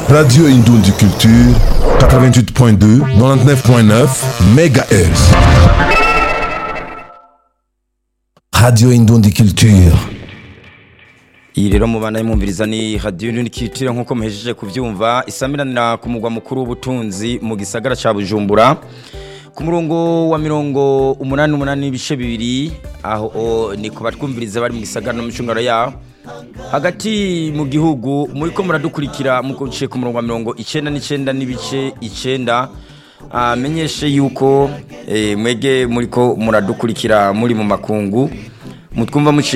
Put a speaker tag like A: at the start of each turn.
A: Radio Indundi Culture, 88.2, 99.9 MHz. Radio Indundi Culture.
B: iyi rero mubana y'umwumviriza ni radiyo ntikitire nk'uko muhejeje kubyumva isamiranira ku mugwa mukuru w'ubutunzi mu gisagara cya bujumbura ku murongo wa mirongo umunani umunani n'ibice bibiri aho ni ku batwumviriza bari mu gisagara no mu cyungaro yaho hagati mu gihugu muri ko muradukurikira mukuciye ku murongo wa mirongo icyenda n'icyenda n'ibice icyenda amenyeshe yuko mwege muri ko muradukurikira muri mu makungu mutwumva muciye